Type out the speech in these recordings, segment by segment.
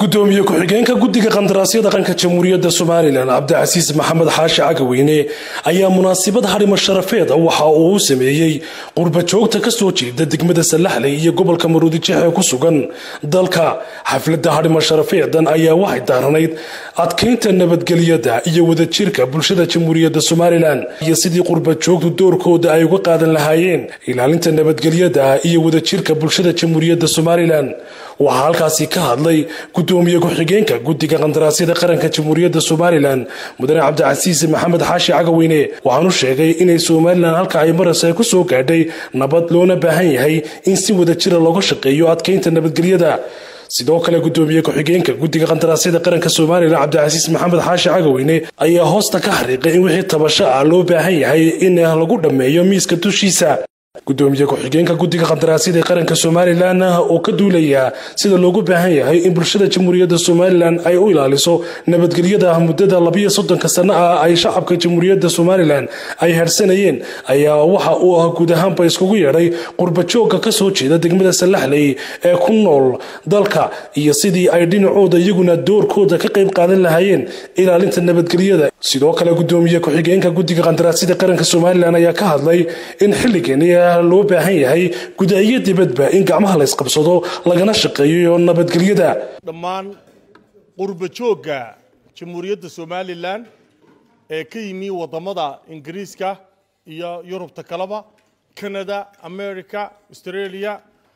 gudoomiye ku-xigeenka guddiga qandaraasyada qaranka jamhuuriyadda somalilan cabdicasiis maxamed xaashi cagaweyne ayaa munaasabad harimo sharafeed waxa uu u sameeyey qurba joogta kasoo jeeda degmada salaxley iyo gobolka maruudijeex ee ku sugan dalka xafladda harimo sharafeedan ayaa waxay daaranayd adkeynta nabadgelyada iyo wadajirka bulshada jamhuuriyadda somalilan iyo sidii qurba joogtu doorkooda ay uga qaadan lahaayeen ilaalinta nabadgelyada iyo wadajirka bulshada jamhuuriyadda somalilan waxaa halkaasi ka hadlay gudoomiye ku-xigeenka guddiga qandaraasyada qaranka jamhuuriyadda somalilan mudane cabdicasiis maxamed xaashi cagaweyne waxaanu sheegay inay somalilan halka ay maras ay ku soo gaadhay nabad loona baahan yahay in si wadajira looga shaqeeyo adkeynta nabadgelyada sidoo kale gudoomiye ku-xigeenka guddiga qandaraasyada qaranka somalilan cabdicasiis maxamed xaashi cagaweyne ayaa hoosta ka xariiqay in wixii tabasho ah loo baahan yahay in lagu dhammeeyo miiska dushiisa gudoomiye ku-xigeenka guddiga qandaraasyada qaranka somalilan oo ka duulayaa sida loogu baahan yahay in bulshada jamhuuriyadda somalilan ay u ilaaliso nabadgelyada muddada labiyo soddonka sano ah ay shacabka jamhuuriyadda somalilan ay harsanayeen ayaa waxa uu ah guud ahaanba iskugu yeedhay qurbajooga kasoo jeeda degmada salaxley ee ku nool dalka iyo sidii ay dhinacooda iyaguna doorkooda ka qayb qaadan lahaayeen ilaalinta nabadgelyada sidoo kale gudoomiye ku-xigeenka guddiga qandaraasyada qaranka somalilan ayaa ka hadlay in xilligan loo baahan yahay guda iyo dibadba in gacmaha la ysqabsado lagana shaqeeyo nabadgelyada dhammaan qurba joogga jamhuuriyadda somalilan ee ka yimi waddamada ingiriiska iyo yurubta kaleba canada america australia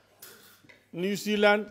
new zealand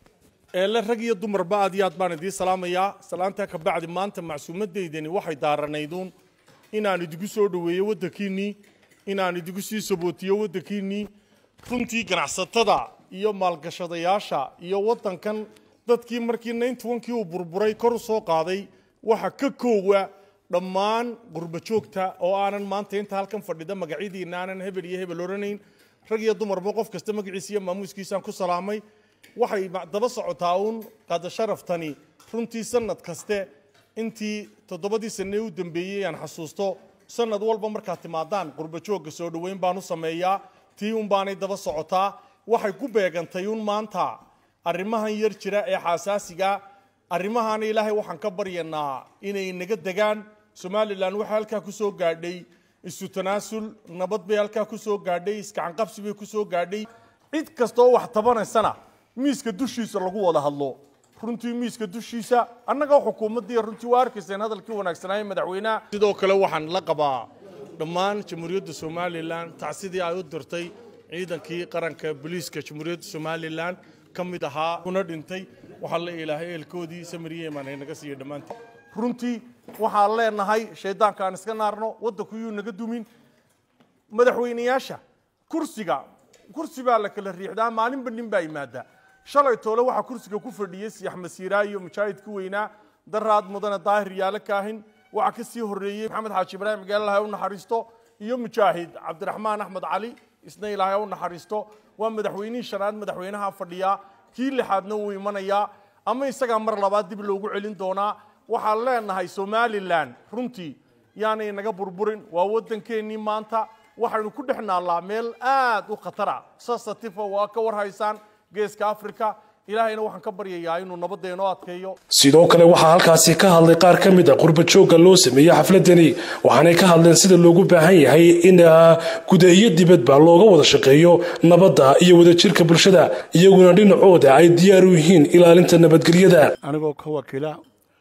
eele rag iyo dumarba aad iyo aad baan idiin salaamayaa salaantaa ka bacdi maanta macsuumadeydani waxay daaranayduun inaan idigu soo dhoweeyo waddankiinnii inaan idigu sii sabootiyo waddankiinnii runtii ganacsatada iyo maalgashadayaasha iyo waddankan dadkii markii nayntobankii uu burburay kor u soo qaaday waxa ka koowa dhammaan qurba joogta oo aanan maanta inta halkan fadhida magacyadiina aanan hebel iyo hebel odhanayn rag iyo dumarba qof kasta magaciisa iyo maamuuskiisaan ku salaamay waxay daba socotaa uun qaada sharaftani runtii sanad kaste intii toddobadii sanee u dambeeyey aan xasuusto sanad walba markaad timaadaan qurba joogga soo dhoweyn baan u sameeyaa tii un baanay daba socotaa waxay ku beegantay un maanta arrimahan yar jira ee xaasaasiga arrimahaana ilaahay waxaan ka baryanaa inay naga degaan somalilan waxay halkaa ku soo gaadhay isu tanaasul nabad bay halkaa ku soo gaadhay iskacanqabsi bay ku soo gaadhay cid kastaoo wax tabanaysana miiska dushiisa lagu wada hadlo runtii miiska dushiisa annaga xukuumaddii runtii waa arkayseen hadalkii wanaagsanaaye madaxweynaha sidoo kale waxaan la qabaa dhammaan jamhuuriyadda somalilan tacsidii ay u dirtay ciidankii qaranka booliiska jamhuuriyadda somalilan ka mid ahaa kuna dhintay waxaa la ilaahay eelkoodii samariyeman ay naga siiya dhammaantii runtii waxaan leenahay shaydaanka aan iska naarno waddanku yuu naga dumin madaxweynayaasha kursiga kursi baa la kala riixdaa maalinba nin baa yimaada shalay toole waxaa kursiga ku fadhiyey siyax masiiraa iyo mujaahidka weynaa daraad mudane daahir yaale kaahin waxaa ka sii horreeyey maxamed xaaji ibraahim gaal ilahay u naxariisto iyo mujaahid cabdiraxmaan axmed cali isna ilaahay u naxariisto waa madaxweynihii shanaad madaxweynaha fadhiyaa kii lixaadna wuu imanayaa ama isagaa mar labaad dib loogu celin doonaa waxaan leenahay somalilan runtii yaanay naga burburin waa waddankeennii maanta waxaynu ku dhex naallaa meel aad u khatara sasatifa waa ka warhaysaan geeska africa ilaahayna waxaan ka baryayaa inuu nabadeenoo adkeeyo sidoo kale waxaa halkaasi ka hadlay qaar ka mid a qurba joogga loo sameeyey xafladani waxaanay ka hadleen sida loogu baahan yahay in guda iyo dibadba looga wada shaqeeyo nabadda iyo wadajirka bulshada iyaguna dhinacooda ay diyaar u yihiin ilaalinta nabadgelyada anigoo ka wakiila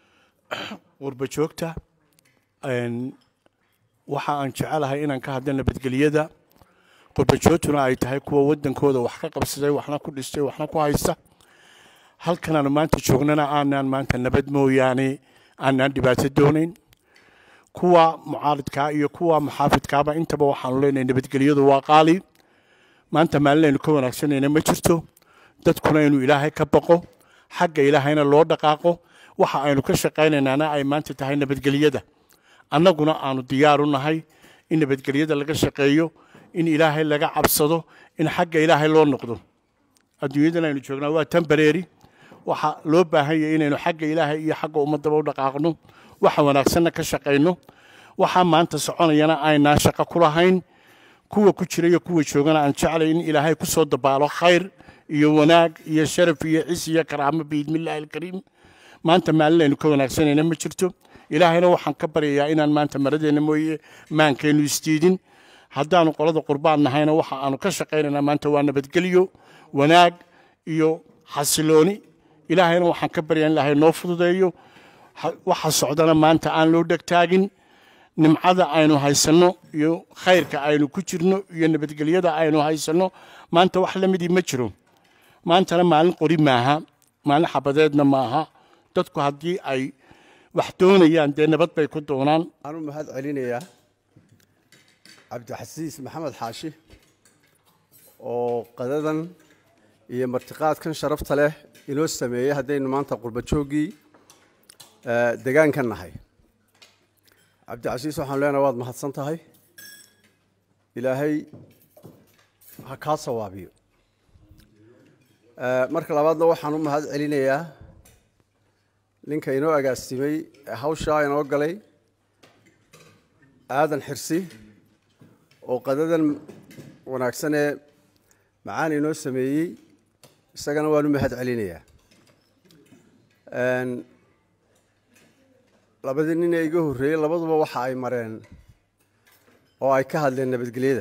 qurba joogta waxa aan jecelahay inaan ka hadla nabadgelyada qurbajoogtuna ay tahay kuwa waddankooda wax ka qabsaday waxna ku dhistay waxna ku haysta halkanaanu maanta joognana aanaan maanta nabad mooyaane aanaan dhibaato doonayn kuwa mucaaridkaa iyo kuwa muxaafidkaaba intaba waxaanu leenahay nabadgelyadu waa qaali maanta maalinaynu ka wanaagsanayna ma jirto dadkuna inuu ilaahay ka baqo xagga ilaahayna loo dhaqaaqo waxa aynu ka shaqaynaynaana ay maanta tahay nabadgelyada annaguna aanu diyaar u nahay in nabadgelyada laga shaqeeyo in ilaahay laga cabsado in xagga ilaahay loo noqdo adduunyadan aynu joognaa waa tembareeri waxaa loo baahan yahay inaynu xagga ilaahay iyo xagga ummaddaba u dhaqaaqno waxa wanaagsanna ka shaqayno waxaa maanta soconayana aynaan shaqo ku lahayn kuwa ku jira iyo kuwa joogana aan jeclay in ilaahay ku soo dabaalo khayr iyo wanaag iyo sharaf iyo cis iyo karaamo biidmillaahi alkariim maanta maalin aynu ka wanaagsanayna ma jirto ilaahayna waxaan ka baryayaa inaan maanta maradeenna mooye maankeennu isdiidin haddaanu qolada qurbaan nahayna waxa aanu ka shaqaynaynaa maanta waa nabadgelyo wanaag iyo xasilooni ilaahayna waxaan ka baryaa in ilaahay noo fududeeyo waxa socdana maanta aan loo dhegtaagin nimcada aynu haysanno iyo khayrka aynu ku jirno iyo nabadgelyada aynu haysanno maanta wax la midii ma jiro maantana maalin qori maaha maalin xabadeedna maaha dadku haddii ay wax doonayaan dee nabad bay ku doonaan waxaan u mahad celinayaa cabdixasiis maxamed xaashi oo qadadan iyo martiqaadkan sharafta leh inoo sameeyey haddaynu maanta qurba jooggii degaanka nahay cabdicasiis waxaan leenahay waad mahadsan tahay ilaahay ha kaa sawaabiyo marka labaadna waxaan u mahad celinayaa ninka inoo agaasimay ee hawshaa inoo galay aadan xirsi oo qadadan wanaagsan ee macaan inoo sameeyey isagana waan u mahad celinayaa labadii nin ee iga horreeyey labaduba waxa ay mareen oo ay ka hadleen nabadgelyada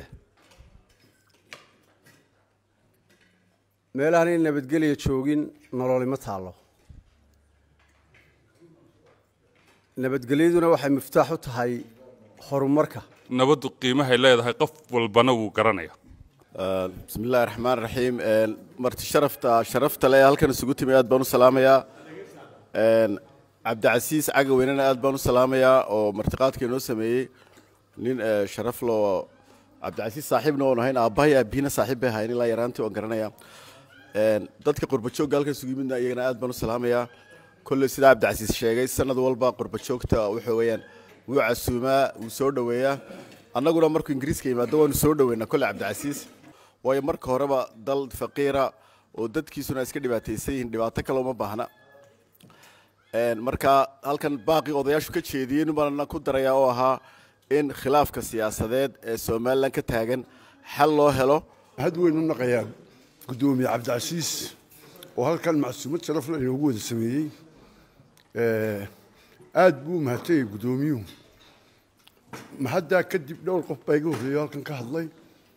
meelahan in nabadgelya joogin nololima taallo nabadgelyaduna waxay miftaax u tahay horumarka nabaddu qiimahay leedahay qof walbana wuu garanaya bismi illahi raxmaan raxiim marti sharafta sharafta le halkan isugu timi aad baan u salaamayaa cabdicasiis cagaweynena aad baan u salaamayaa oo martiqaadka inoo sameeyey nin sharaf loo cabdicasiis saaxiibna oon ahayn aabbahay aabihina saaxiib bay ahayn ilaa yaraantii oon garanaya dadka qurbajoogga halkan isugu yimidna iyagana aad baan u salaamayaa kolley sidaa cabdicasiis sheegay sanad walba qurbajoogta waxa weeyaan wuu casuumaa wuu soo dhoweeyaa annaguna markuu ingiriiska yimaado waanu soo dhoweynaa kolley cabdicasiis waayo marka horeba dal faqiira oo dadkiisuna iska dhibaataysan yihiin dhibaato kale uma baahna marka halkan baaqii odayaashu ka jeediyey nubaana ku darayaa oo ahaa in khilaafka siyaasadeed ee somalilan ka taagan xal loo helo had weyn u naqayaa guddoomiye cabdicasiis oo halkan macsuumad sharafle inoogu wada sameeyey aad buu u mahadtayay guddoomiyuhu mahaddaa kadib dhowr qof baa iga horreeyo halkan ka hadlay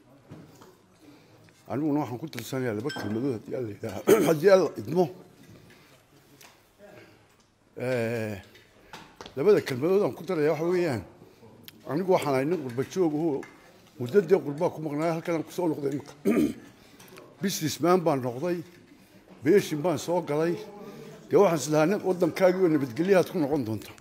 aniguna waxaan ku tirsanayaa laba kelmadood haddii alla yidhaaha haddii alla idmo labada kelmadood aan ku daraya waxa weeyaan anigu waxaan ahay nin qurba joog oo muddadii qurbaa ku maqnaaya halkan aan kusoo noqday imika businessman baan noqday beeshin baan soo galay dee waxaan islahaa waddankaagii oo nabadgelyahaad ku noqon doonta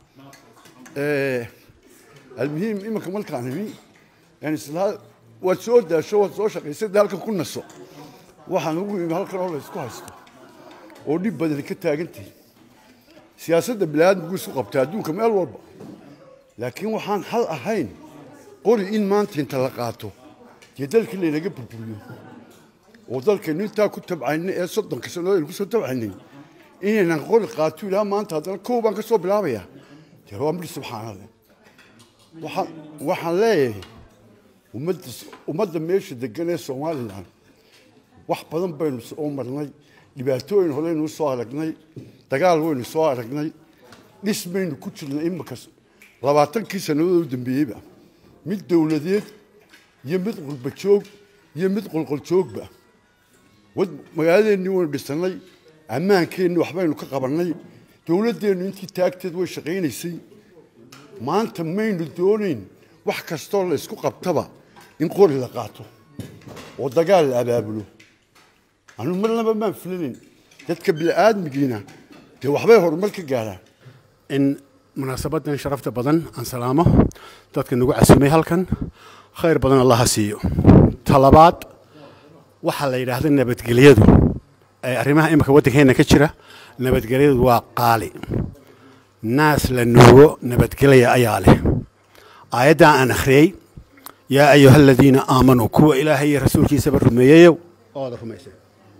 almuhiim iminka markaan imi yani islahaa waad soo daasho waad soo shaqaysay dee halkan ku naso waxaan ugu imi halkan oo la isku haysto oo dhib badani ka taagantahay siyaasadda biniaadamku isku qabta adduunka meel walba laakiin waxaan hal ahayn qori in maanta inta la qaato dee dalkii laynaga burburiyo oo dalkaynu intaa ku tabcaynay ee soddonka sannadood aynu ku soo tabcaynay inaynan qori qaato ilaa maanta haddana kow baan ka soo bilaabayaa dee waa midhi subxaanale waxaan waxaan leeyahay ummadda ummadda meesha degan ee somalilan wax badan baynu soo marnay dhibaatooyin horeynu soo aragnay dagaal waynu soo aragnay dhis baynu ku jirnay imika labaatankii sannadood u dambeeyeyba mid dowladeed iyo mid qurba joog iyo mid qolqol joogba wad magaaladeennii waynu dhisannay ammaankeenni waxbaynu ka qabannay dowladdeennu intii taagteed way shaqaynaysay maanta maynu doonayn wax kastoo la isku qabtaba in qori la qaato oo dagaal la abaabulo anu marnaba maan filanayn dadka bini'aadmigiina dee waxbay horumar ka gaaraan in munaasabadan sharafta badan aan salaamo dadka nagu casumay halkan khayr badan allaha siiyo talabaad waxaa la yidhaahda nabadgelyadu ee arrimaha imika waddankeenna ka jira nabadgelyadu waa qaali naas la nuugo nabadgelya ayaa leh aayaddan aan akhriyey yaa ayuha aladiina aamanuu kuwa ilaahay iyo rasuulkiisaba rumeeyeyow ooda rumaysay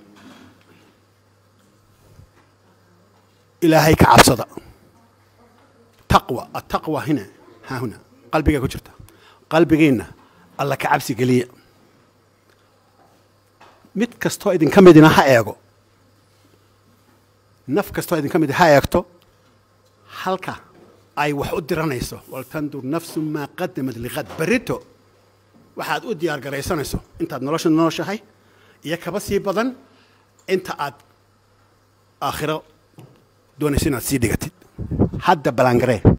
ilaahay ka cabsada taqwa ataqwa hina haa huna qalbigaa ku jirta qalbigeenna alla ka cabsi geliya mid kastoo idinka midina ha eego naf kastoo idinka mid ha eegto halka ay wax u diranayso waltandur nafsu maa qadamad liqad berito waxaad u diyaar garaysanayso intaad nolosha nooshahay iyo kaba sii badan inta aad aakhiro doonayso inaad sii dhigatid hadda balangaree